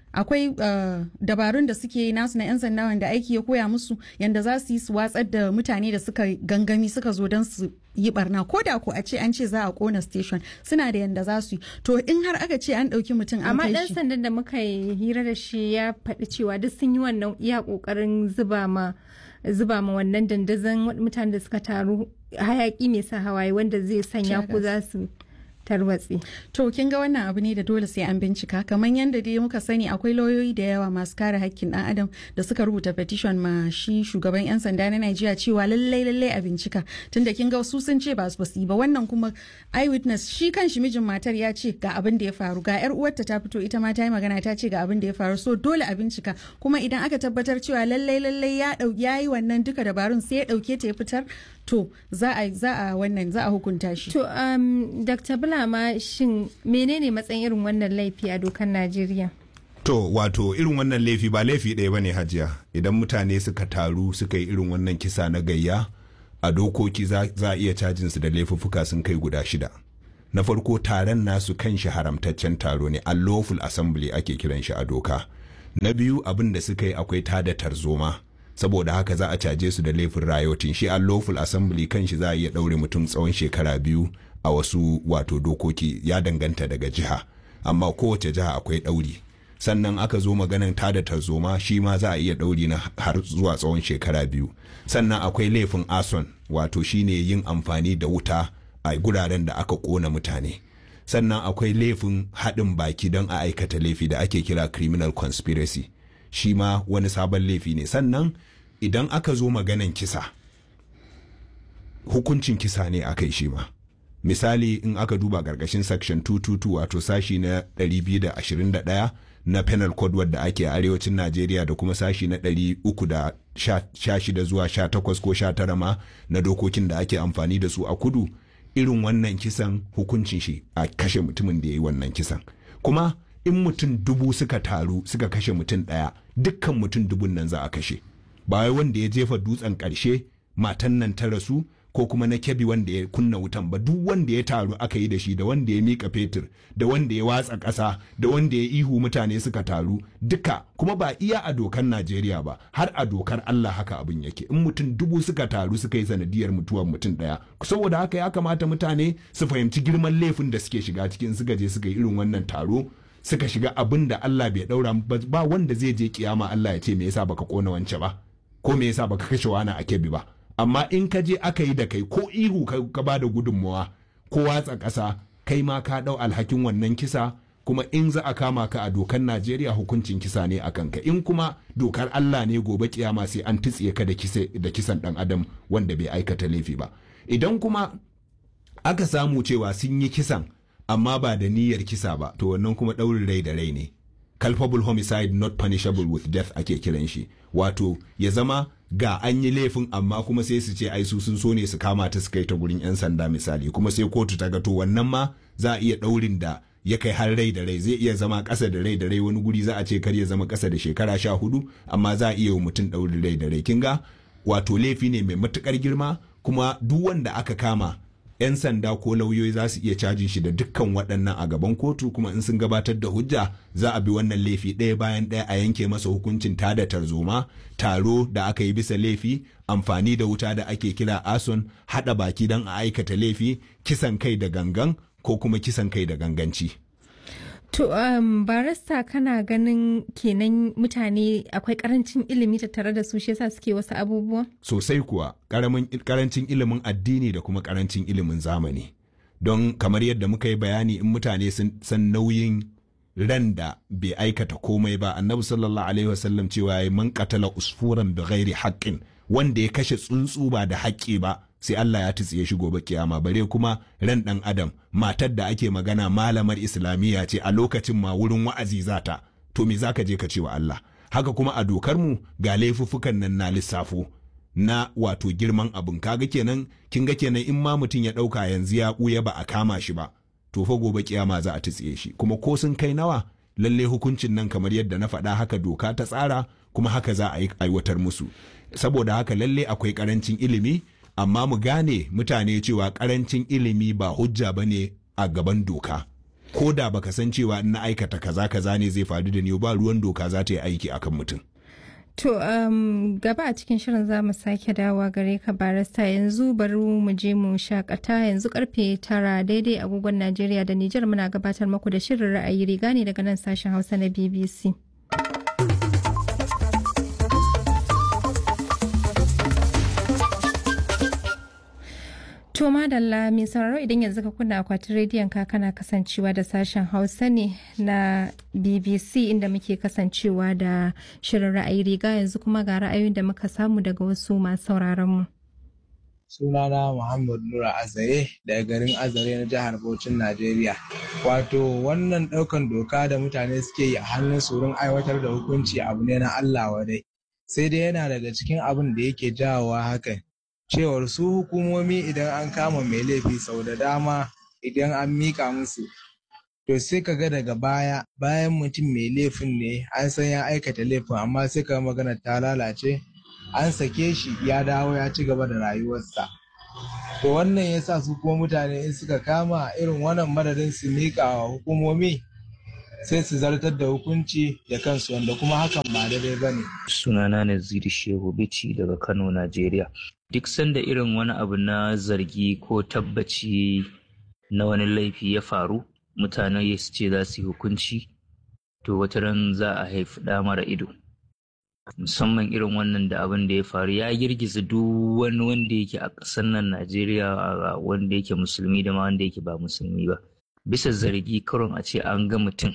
akwai uh, dabarun da suke nasu na 'yan sanda wanda aiki ya koya musu yanda za su yi su watsar da mutane da suka gangami suka zo don su yi barna ko da ko a ce an ce za a kona station suna da yanda za su yi to in har aka ce an ɗauki mutum an amma kai dan shi sandan da muka yi hira da shi ya faɗi cewa duk sun yi wannan iya ƙoƙarin zuba ma zuba ma wannan dandazon mutanen da suka taru hayaki mai sa hawaye wanda zai sanya ku za su tarwatse To kin ga wannan abu ne da dole sai an bincika kamar yadda dai muka sani akwai lauyoyi da yawa masu kare hakkin dan adam da suka rubuta petition ma shi shugaban yan sanda na Najeriya cewa lallai lallai a bincika tunda kin ga su sun ce ba su yi ba wannan kuma eyewitness shi kan shi mijin matar ya ce ga abin da ya faru ga yar uwarta ta fito ita ma ta yi magana ta ce ga abin da ya faru so dole a bincika kuma idan aka tabbatar cewa lallai lallai ya dau ya yi wannan duka dabarun sai ya dauke ta ya fitar to za a za a wannan za a hukunta shi to um, dr bulama shin menene matsayin irin wannan laifi a dokar najeriya To wato irin wannan laifi ba laifi ɗaya ba ne hajiya idan mutane suka taru suka yi irin wannan kisa na gayya a dokoki za za a iya cajin su da laifuffuka sun kai guda shida. Na farko taron nasu kan shi haramtaccen taro ne unlawful assembly ake kiran shi a doka. Na biyu abin da suka yi akwai tada tarzoma saboda haka za a caje su da laifin rayotin shi unlawful assembly kan shi za a iya ɗaure mutum tsawon shekara biyu a wasu wato dokoki ya danganta daga jiha amma kowace jiha akwai ɗauri. sannan aka zo maganan tada tarzoma shi ma za a iya ɗauri na har zuwa tsawon shekara biyu sannan akwai laifin ason wato shine yin amfani da wuta a guraren da aka ƙona mutane sannan akwai laifin haɗin baki don a aikata laifi da ake kira criminal conspiracy shi ma wani sabon laifi ne sannan idan aka zo maganan kisa hukuncin kisa ne aka yi shi ma misali in aka duba ƙarƙashin section 222 wato sashi na 221 na penal code wadda ake a arewacin najeriya da kuma sashi na 316 zuwa 18 ko 19 ma na dokokin da ake amfani da su a kudu irin wannan kisan hukuncin shi a kashe mutumin da ya yi wannan kisan kuma in mutum dubu suka taru suka kashe mutum ɗaya dukkan mutum dubun nan za a kashe ba wai wanda ya jefa dutsen ƙarshe matan nan ta rasu ko kuma na kebi wanda ya kunna wutan ba duk wanda ya taru aka yi da shi da wanda ya mika fetur da wanda ya watsa ƙasa da wanda ya ihu mutane suka taru duka kuma ba iya a dokar Najeriya ba har a dokar Allah haka abin yake in mutum dubu suka taru suka yi sanadiyar mutuwar mutum ɗaya saboda haka ya kamata mutane su fahimci girman laifin da suke shiga cikin suka je suka yi irin wannan taro suka shiga abin da Allah bai daura ba wanda zai je kiyama Allah ya ce me yasa baka kona wance ba ko me yasa baka kashe wani a kebi ba amma in ka je aka yi da kai ko ihu ka ba da gudunmawa ko watsa ƙasa kai ma ka ɗau alhakin wannan kisa kuma in za a kama ka a dokar Najeriya hukuncin kisa ne a kanka in kuma dokar Allah ne gobe kiyama sai an titsiye ka da kisan ɗan adam wanda bai aikata laifi ba idan kuma aka samu cewa sun yi kisan amma ba da niyyar kisa ba to wannan kuma ɗaurin rai da rai ne culpable homicide not punishable with death ake kiran shi wato ya zama ga an yi laifin amma kuma sai su ce ai su sun so ne su kama ta su kai ta gurin yan sanda misali kuma sai kotu ta ga to wannan ma za a iya ɗaurin da ya kai har rai da rai zai iya zama ƙasa da rai da rai wani guri za a ce kar ya zama ƙasa da shekara sha hudu amma za a iya wa mutum ɗaurin rai da rai kin ga wato laifi ne mai matuƙar girma kuma duk wanda aka kama 'yan sanda ko lauyoyi za su iya cajin shi da dukkan waɗannan a gaban kotu kuma in sun gabatar da hujja za a bi wannan laifi ɗaya bayan ɗaya a yanke masa hukuncin tada tarzoma taro da aka yi bisa laifi amfani da wuta da ake kira ason haɗa baki don a aikata laifi kisan kai da gangan ko kuma kisan kai da ganganci. To um, barista kana ganin kenan mutane akwai karancin ilimi tattare da su shi yasa suke wasu abubuwa? Sosai kuwa karancin ilimin addini da kuma karancin ilimin zamani. Don kamar yadda muka yi bayani in mutane sun san nauyin ran da bai aikata komai ba annabi sallallahu alaihi wasallam cewa ya man qatala usfuran bi ghairi haqqin wanda ya kashe tsuntsu ba da haƙƙi ba sai Allah ya tsiye shi gobe kiyama bare kuma ran dan adam matar da ake magana malamar islamiyya ce a lokacin ma wurin wa'azi zata to me zaka je ka ce wa Allah haka kuma a dokar mu ga laifuffukan nan na lissafo na wato girman abin kaga kenan kin ga kenan in ma mutum ya dauka yanzu ya buya ba a kama shi ba to fa gobe kiyama za a tsiye shi kuma ko sun kai nawa lalle hukuncin nan kamar yadda na faɗa haka doka ta tsara kuma haka za a aiwatar musu saboda haka lalle akwai karancin ilimi amma mu gane mutane cewa karancin ilimi ba hujja ba ne a gaban doka ko da baka san cewa in na aikata kaza kaza ne zai faru da ni ba ruwan doka za ta yi aiki akan mutum To um, gaba a cikin shirin za mu sake dawa gare ka barista yanzu bari mu je mu shakata yanzu karfe tara daidai agogon Najeriya da Nijar muna gabatar maku da shirin ra'ayi riga ne daga nan sashen Hausa na BBC. To madalla mai sauraro idan yanzu ka kunna akwatin rediyon ka kana kasancewa da sashen Hausa ne na BBC inda muke kasancewa da shirin ra'ayi riga yanzu kuma ga ra'ayoyin da muka samu daga wasu masu sauraron mu. Sunana Muhammad Nura Azare daga garin Azare na jihar Bauchin Najeriya. Wato wannan ɗaukan doka da mutane suke yi a hannun su wurin aiwatar da hukunci abu ne na Allah wadai. Sai dai yana daga cikin abin da yake jawowa hakan. cewar su hukumomi idan an kama mai laifi sau da dama idan an mika musu to sai ka ga daga baya bayan mutum mai laifin ne an san ya aikata laifin amma sai ka magana ta lalace an sake shi ya dawo ya ci gaba da rayuwarsa to wannan ya sa su kuma mutane in suka kama irin wannan madadin su mika wa hukumomi sai su zartar da hukunci da kansu wanda kuma hakan ba daidai ba ne. sunana Naziru Shehu Bici daga Kano, Najeriya. duk sanda irin wani abu na zargi ko tabbaci na wani laifi ya faru mutane su ce za su yi hukunci to wata ran za a haifi ɗa mara ido musamman irin wannan da abin da ya faru ya girgiza duk wani wanda yake a ƙasar nan najeriya wanda yake musulmi da ma wanda yake ba musulmi ba bisa zargi karon a ce an ga mutum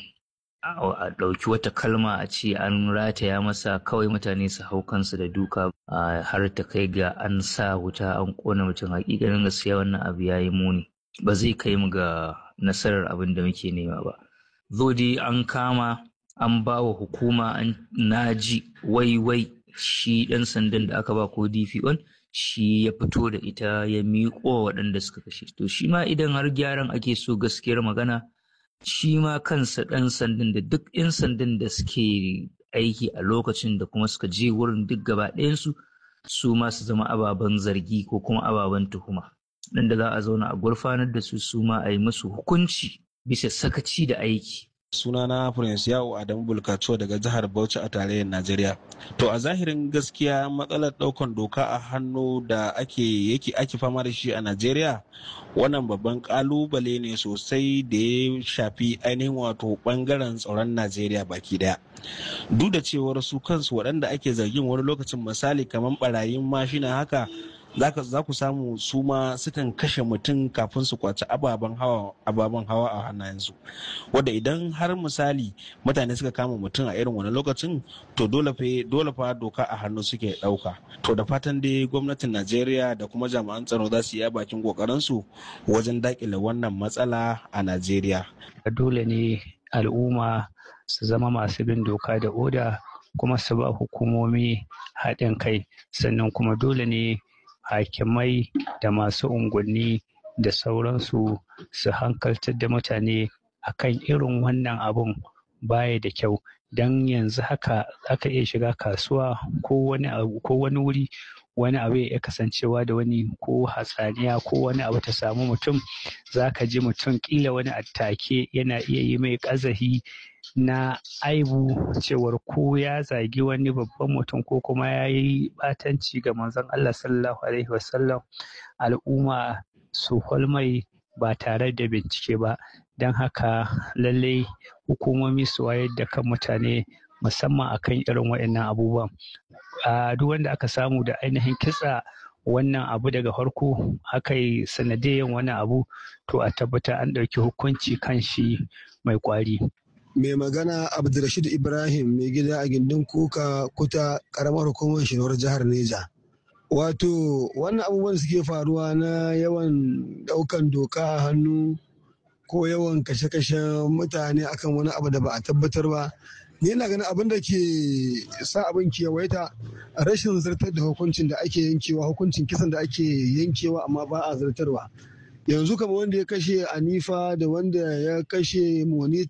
a ɗauki wata kalma a ce an rataya masa kawai mutane su hau kansu da duka har ta kai ga an sa wuta an ƙona mutum hakikanin gaskiya wannan abu ya yi muni ba zai kai mu ga nasarar abin da muke nema ba zo dai an kama an ba wa hukuma an naji wai wai shi ɗan sandan da aka ba ko dpo shi ya fito da ita ya miƙo waɗanda suka kashe to shi ma idan har gyaran ake so gaskiyar magana shi ma kansa ɗan sandan da duk 'yan sandan da suke aiki a lokacin da kuma suka je wurin duk gaba ɗayansu su ma su zama ababen zargi ko kuma ababen tuhuma nan da za a zauna a gurfanar da su su ma a yi musu hukunci bisa sakaci da aiki sunana prince yawo adamu bulkaco daga jihar bauchi a tarayyar najeriya to a zahirin gaskiya matsalar daukan doka a hannu da ake yake ake fama da shi a najeriya wannan babban kalubale ne sosai da ya shafi ainihin wato bangaren tsaron najeriya baki daya duk da cewar su kansu waɗanda ake zargin wani lokacin misali kamar barayin mashina haka za ku samu su ma sukan kashe mutum kafin su kwaci ababen hawa ababen hawa a hannayensu wadda idan har misali mutane suka kama mutum a irin wani lokacin to dole fa dole fa doka a hannu suke dauka to da fatan dai gwamnatin Najeriya da kuma jami'an tsaro za su yi bakin kokarin su wajen dakile wannan matsala a Najeriya dole ne al'umma su zama masu bin doka da oda kuma su ba hukumomi haɗin kai sannan kuma dole ne hakimai da masu unguwanni da sauransu su hankaltar da mutane akan irin wannan abun baya da kyau don yanzu haka aka iya shiga kasuwa ko wani abu ko wani wuri wani abu ya kasancewa da wani ko hatsaniya ko wani abu ta samu mutum za ka ji mutum kila wani attake yana iya yi mai ƙazahi na aibu cewar ko ya zagi wani babban mutum ko kuma ya yi batanci ga manzon Allah sallallahu alaihi wasallam al'umma su holmai ba tare da bincike ba don haka lallai hukumomi su wayar da kan mutane musamman akan irin waɗannan abubuwan a duk wanda aka samu da ainihin kitsa wannan abu daga farko aka yi sanadiyan wani abu to a tabbata an ɗauki hukunci kan shi mai kwari mai magana abdulrashid ibrahim mai gida a gindin kuka kuta karamar hukumar shirar jihar neja wato wannan abubuwan suke faruwa na yawan daukan doka a hannu ko yawan kashe-kashe mutane akan wani abu da ba a tabbatar ba ni yana ganin abin da ke sa abin kewaita rashin zartar da hukuncin da ake yankewa hukuncin kisan da ake yankewa amma ba a zartarwa yanzu kamar wanda ya kashe anifa da wanda ya kashe moni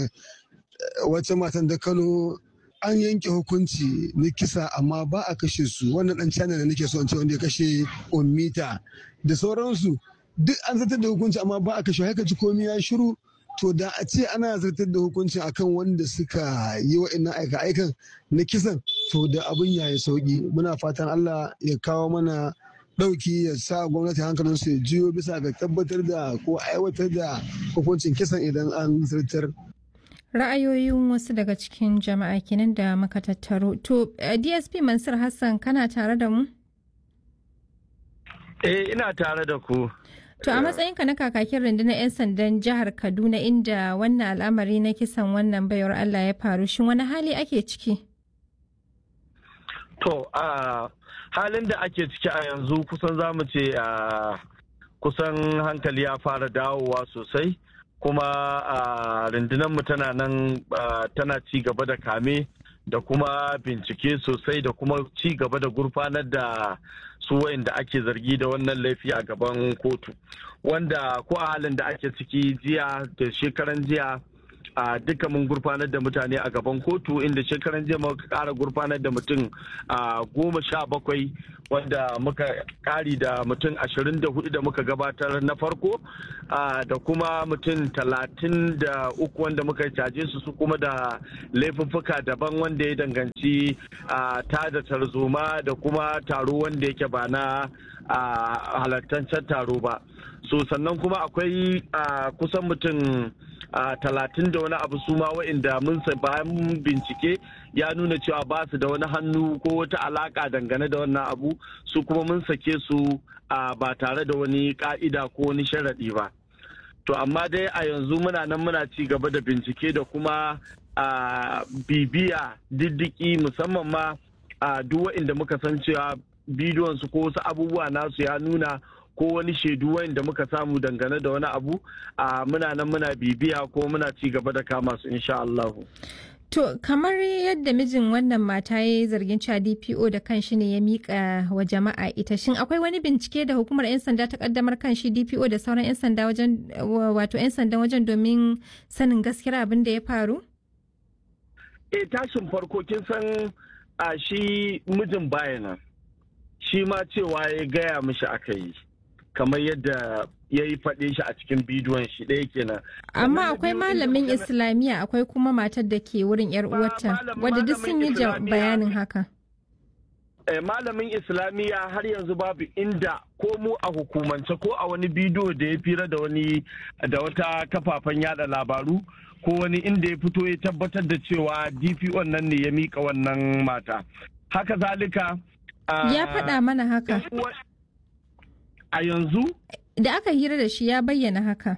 wata matan da kano an yanke hukunci na kisa amma ba a kashe su wannan dan china da nake so in ce wanda ya kashe ummita da sauransu duk an zartar da hukunci amma ba a kashe haka ji komi ya shiru to da a ce ana zartar da hukuncin akan wanda suka yi wa'annan aika-aikan na kisan to da abin yayi sauki muna fatan Allah ya kawo mana ɗauki ya sa gwamnati hankalin su ya jiyo bisa ga tabbatar da ko aiwatar da hukuncin kisan idan an zartar. Ra'ayoyin wasu daga cikin jama'a kenan da muka tattaro. To, DSP Mansur Hassan kana tare da mu? Eh, ina tare da ku. To a matsayinka na kakakin rundunar 'yan sandan jihar Kaduna inda wannan al'amari na kisan wannan baiwar Allah ya faru shin wani hali ake ciki? To a halin da ake ciki a yanzu kusan za mu ce a kusan hankali ya fara dawowa sosai kuma a rundunar mu tana nan tana ci gaba da kame da kuma bincike sosai da kuma ci gaba da gurfanar da su wa'inda ake zargi da wannan laifi a gaban kotu wanda ko a halin da ake ciki jiya da shekaran jiya a duka mun gurfanar da mutane a gaban kotu inda shekaran jiya muka kara gurfanar da mutum a goma sha bakwai wanda muka kari da mutum ashirin da hudu da muka gabatar na farko da kuma mutum talatin da uku wanda muka caje su su kuma da laifuffuka daban wanda ya danganci ta da tarzoma da kuma taro wanda yake ba na halartancen taro ba so sannan kuma akwai kusan mutum a talatin da wani abu su ma wa'inda mun bayan bincike ya nuna cewa ba su da wani hannu ko wata alaka dangane da wannan abu su kuma mun sake su ba tare da wani ka'ida ko wani sharaɗi ba to amma dai a yanzu muna nan muna ci gaba da bincike da kuma bibiya diddiki musamman ma duk wa'inda muka san cewa bidiyon su ko wasu abubuwa nasu ya nuna ko wani shaidu wanda muka samu dangane da wani abu a muna nan muna bibiya ko muna ci gaba da kama su insha Allah. To kamar yadda mijin wannan mata ya yi zargin cewa DPO da kanshi ne ya mika wa jama'a ita shin akwai wani bincike da hukumar 'yan sanda ta kaddamar kanshi DPO da sauran 'yan sanda wajen wato 'yan sandan wajen domin sanin gaskiyar abin da ya faru? E tashin farko kin san a shi mijin bayanan shi ma cewa ya gaya mishi aka yi. kamar yadda ya yi faɗe shi a cikin bidiyon shi ɗaya kenan. Amma akwai malamin Islamiyya akwai kuma matar da ke wurin yar uwarta wadda duk sun yi bayanin haka. Malamin Islamiyya har yanzu babu inda ko mu a hukumance ko a wani bidiyo da ya fira da wani da wata kafafen yada labaru ko wani inda ya fito ya tabbatar da cewa DPO nan ne ya mika wannan mata. Haka zalika. Ya faɗa mana haka. a yanzu? Da aka hira da shi ya bayyana haka.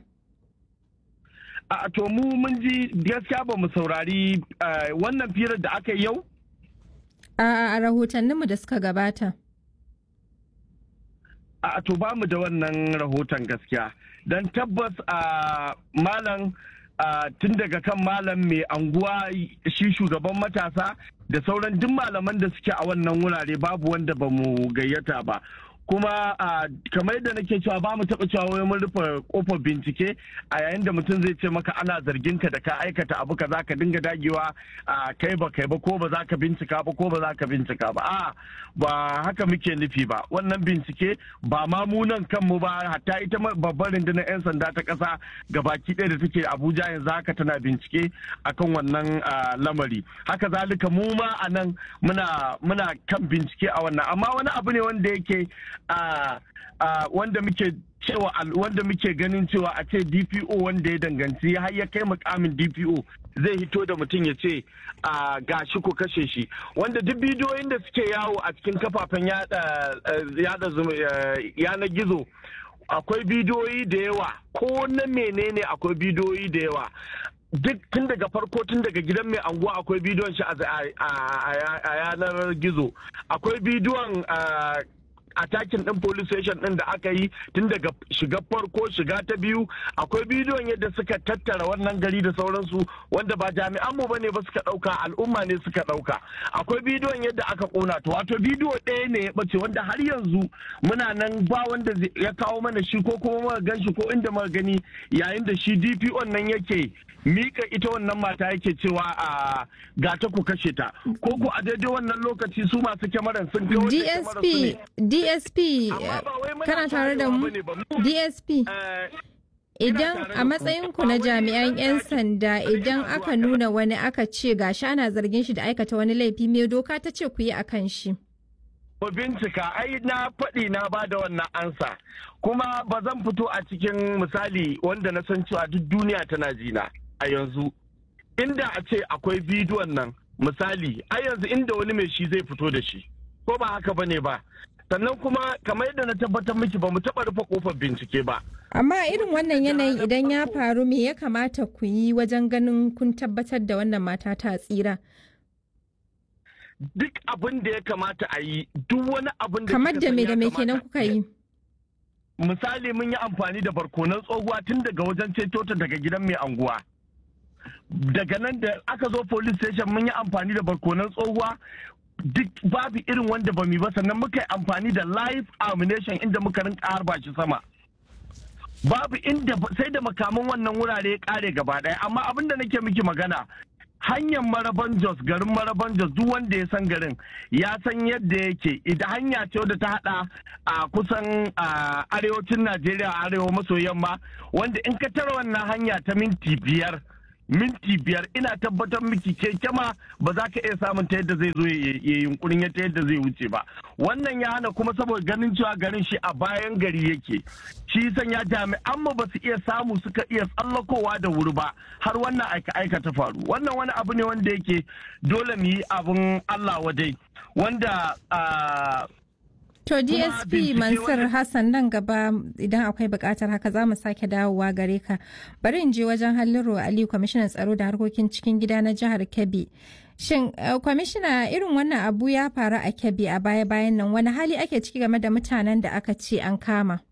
A to mu mun ji gaskiya ba mu saurari wannan firar da aka yi yau? A rahotanninmu da suka gabata. A to ba mu da wannan rahoton gaskiya. Don tabbas a malam tun daga kan malam mai anguwa shi shugaban matasa da sauran duk malaman da suke a wannan wurare babu wanda ba mu gayyata ba. kuma kamar yadda nake cewa ba mu taɓa cewa wai mun rufe kofar bincike a yayin da mutum zai ce maka ana zargin ka da ka aikata abu ka za ka dinga dagewa a kai ba kai ba ko ba za ka bincika ba ko ba za ka bincika ba a ba haka muke nufi ba wannan bincike ba ma mu nan kanmu ba hatta ita babbar rundunar 'yan sanda ta ƙasa gabaki ɗaya da take abuja yanzu haka tana bincike akan wannan lamari haka zalika mu ma a nan muna kan bincike a wannan amma wani abu ne wanda yake Uh, uh, wanda muke cewa wanda muke ganin cewa a ce dpo wanda ya danganci har ya kai mukamin dpo zai hito da mutum ya ce uh, ga shi ko kashe shi wanda duk bidiyoyin da suke yawo a cikin kafafen yada yanar gizo akwai bidiyoyi da yawa ko na menene akwai bidiyoyi da yawa duk tun daga farko tun daga gidan mai anguwa akwai bidiyon shi a yanar gizo akwai bidiyon atakin din police station din da aka yi tun daga shiga farko shiga ta biyu akwai bidiyon yadda suka tattara wannan gari da sauransu wanda ba jami'an mu bane ba suka dauka al'umma ne suka dauka akwai bidiyon yadda aka kona to wato bidiyo ɗaya ne ya bace wanda har yanzu muna nan ba wanda ya kawo mana shi ko kuma muka gan shi ko inda muka gani yayin da shi DPO nan yake mika ita wannan mata yake cewa a ga ta ku kashe ta ko ku a daidai wannan lokaci su masu kyamaran sun kawo DSP DSP kana tare da mu DSP Idan a matsayinku na jami'an 'yan sanda idan aka nuna wani aka ce gashi ana zargin shi da aikata wani laifi me doka ta ce ku yi a kan shi. Ku bincika ai na faɗi na ba da wannan ansa kuma ba zan fito a cikin misali wanda na san cewa duk duniya tana jina a yanzu inda a ce akwai bidiyon nan misali ai yanzu inda wani mai shi zai fito da shi ko ba haka bane ba sannan kuma kamar yadda na tabbatar miki ba mu taɓa rufe kofar bincike ba Amma irin wannan yanayin idan ya faru me ya kamata ku yi wajen ganin kun tabbatar da wannan mata ta tsira. duk abin da ya kamata a yi duk wani abin da Kamar kika da san me ya da me kamata kenan a kuka yi. misali mun yi amfani da barkonan tsohuwa tun daga wajen ceto ta daga gidan mai anguwa daga nan da aka zo police station mun yi amfani da barkonan tsohuwa duk babu irin wanda ba mu yi ba sannan muka yi amfani da live ammunition inda muka rinka harba shi sama babu inda sai da makaman wannan wurare ya kare gaba daya amma abin da nake miki magana hanyar maraban jos garin maraban jos duk wanda ya san garin ya san yadda yake idan hanya ce wadda ta hada a kusan a arewacin najeriya arewa maso yamma wanda in ka tara wannan hanya ta minti biyar minti biyar ina tabbatar miki keke ma ba za ka iya samun ta yadda zai zo ya ya yunkurin ta yadda zai wuce ba wannan ya hana kuma saboda ganin cewa garin shi a bayan gari yake shi sanya jami'an mu ba su iya samu suka iya tsallakowa da wuri ba har wannan aika aika ta faru wannan wani abu ne wanda yake dole mu yi abun Allah wadai wanda ah, To Kuma DSP bincike Mansur wanda- Hassan nan gaba idan akwai bukatar haka za mu sake dawowa gare ka. Bari in je wajen Halliru Aliyu kwamishinan tsaro da harkokin cikin gida na jihar Kebbi. Shin eh, kwamishina irin wannan abu ya faru a Kebbi a baya-bayan nan wani hali ake ciki game da mutanen da aka ce an kama?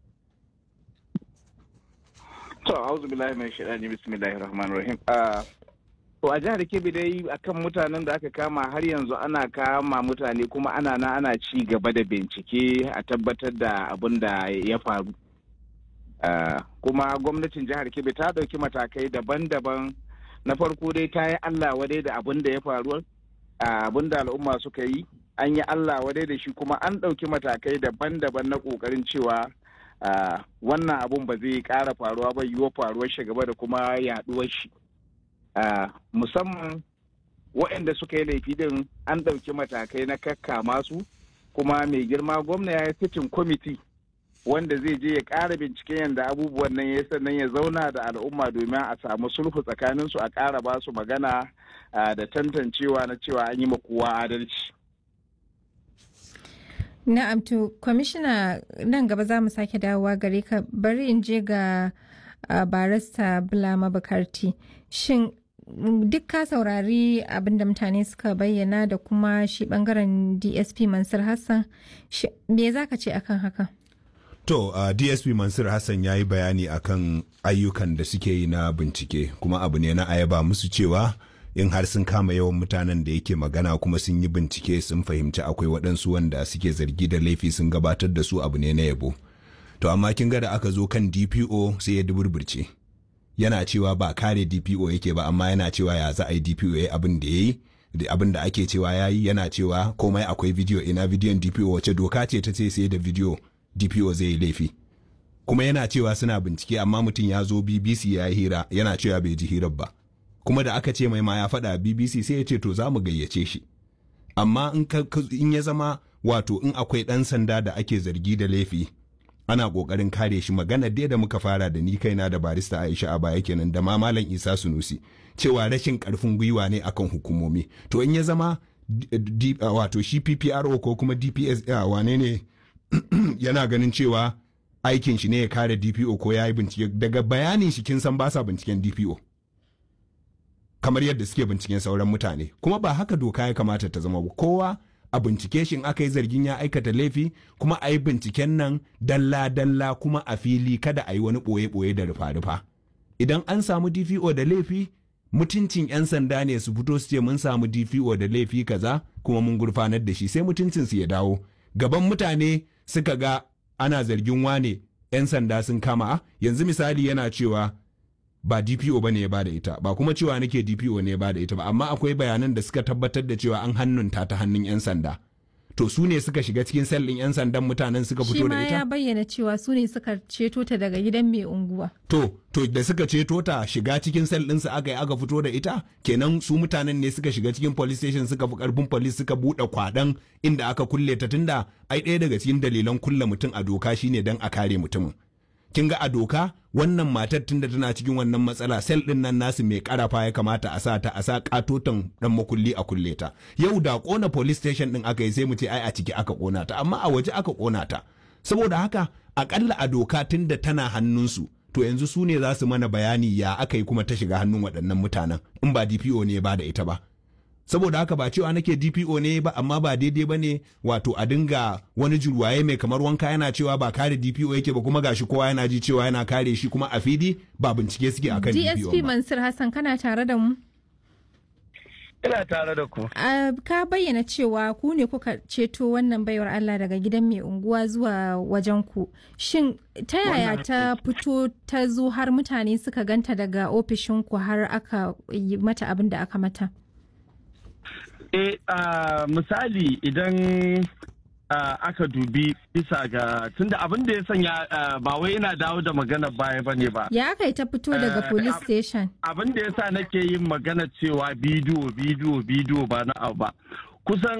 To, auzu billahi mai shaɗani bismillahir rahmanir rahim. Ah, To a jihar Kebbi dai akan mutanen da aka kama har yanzu ana kama mutane kuma ana na ana ci gaba da bincike a tabbatar da abin da ya faru. Ah, Kuma gwamnatin jihar Kebbi ta ɗauki matakai daban-daban na farko dai ta yi Allah wadai da abin da ya faru ah, abin da al'umma suka yi an yi Allah wadai da shi kuma an ɗauki matakai daban-daban na ƙoƙarin cewa ah, wannan abun ba zai ƙara faruwa ba yiwuwa faruwar shi gaba da kuma yaɗuwar shi. Ah, musamman waɗanda suka yi laifi din an ɗauki matakai na kakkama su kuma mai girma gwamna ya yi fitin kwamiti wanda zai je ya ƙara binciken yadda abubuwan nan ya sannan ya zauna da al'umma domin a samu sulhu tsakanin su a ƙara ba su magana ah, da tantancewa na cewa an yi ma kowa adalci. Na'am to kwamishina nan gaba za mu sake dawowa gare ka bari in je ga uh, barista Bulama Bukarti. Shin mm, duk ka saurari abin da mutane suka bayyana da kuma shi bangaren DSP Mansur Hassan shi- me za ka ce akan haka? To, uh, DSP Mansur Hassan ya yi bayani akan ayyukan da suke yi na bincike, kuma abu ne na ayaba musu cewa in har sun kama yawan mutanen da yake magana kuma sun yi bincike sun fahimci akwai waɗansu wanda suke zargi da laifi sun gabatar da su abu ne na yabo. To, amma kin ga da aka zo kan DPO sai ya duburburce. Yana cewa ba kare DPO yake ba, amma yana cewa ya za a yi DPO ya yi abin da ya yi. da abin da ake cewa ya yi yana cewa komai akwai bidiyo ina bidiyon DPO wace doka ce ta ce sai da bidiyo DPO zai yi laifi. Kuma yana cewa suna bincike amma mutum ya zo BBC ya yi hira yana cewa bai ji hirar ba. Kuma da aka ce mai ma ya faɗa BBC sai ya ce to za mu gayyace shi. Amma in, ka, ka- in ya zama wato in akwai ɗan sanda da ake zargi da laifi ana ƙoƙarin kare shi magana dai da muka fara da ni kaina da barista Aisha a baya kenan da ma Malam Isa Sunusi cewa rashin ƙarfin gwiwa ne akan hukumomi. To in ya zama D- D- wato shi PPRO ko kuma DPS uh, wane ne yana ganin cewa aikin shi ne ya kare DPO ko ya yi bincike daga bayanin shi kin san ba sa binciken DPO kamar yadda suke binciken sauran mutane kuma ba haka doka ya kamata ta zama ba kowa a bincike shi in aka yi zargin ya aikata laifi kuma a yi binciken nan dalla-dalla kuma a fili kada a yi wani ɓoye-ɓoye da rufa-rufa idan an samu DPO da laifi mutuncin 'yan sanda ne su fito su ce mun samu DPO da laifi kaza kuma mun gurfanar da shi sai mutuncin su ya dawo gaban mutane suka ga ana zargin wane 'yan sanda sun kama "Ah, yanzu misali yana cewa ba DPO ba ne ya bada ita ba kuma cewa nake DPO ne ya bada ita ba amma akwai bayanan da suka tabbatar da cewa an hannunta ta hannun 'yan sanda to su ne suka shiga cikin sel ɗin 'yan sandan mutanen suka Shi fito ma da ita ya bayyana cewa su ne suka ceto ta daga gidan mai unguwa. To, to da suka ceto ta shiga cikin sel ɗinsu aka yi aka fito da ita, kenan su mutanen ne suka shiga cikin police station suka fi karfin police suka buɗe kwaɗan inda aka kulle ta tunda ai ɗaya daga cikin dalilan kulle mutum a doka shine don a kare mutumin. Kin ga a doka wannan matar tunda tana cikin wannan matsala sel ɗin nan nasu mai karafa ya kamata a sa ta a sa katoton dan makulli a kulle ta. Yau da kona police station ɗin aka yi sai mu ce ai a ciki aka kona ta amma a waje aka kona ta. Saboda haka akalla a doka tunda tana hannunsu to yanzu su ne za su mana bayani ya aka yi kuma ta shiga hannun waɗannan mutanen in ba DPO ne ba da ita ba. Saboda haka ba cewa nake DPO ne ba amma ba daidai ba ne wato a dinga wani jirwaye mai kamar wanka yana cewa ba kare DPO yake ba kuma gashi kowa yana ji cewa yana kare shi kuma a fili ba bincike suke akan DPO DSP ba. Mansur Hassan kana tare da mu? Ina tare da ku. Ah, ka bayyana cewa ku ne kuka ceto wannan baiwar Allah daga gidan mai unguwa zuwa wajen ku. Shin ta yaya ta fito ta zo har mutane suka ganta daga ofishinku har aka yi mata abin da aka mata? E, a misali idan ah, aka dubi bisa ga tunda abin da ya sanya ah, ba wai yana dawo da magana baya bane ba. Ya aka yi ta fito daga Eh, police ab- station? Abin da ya sa nake yin magana cewa bidiyo bidiyo bidiyo ba na abu ba. Kusan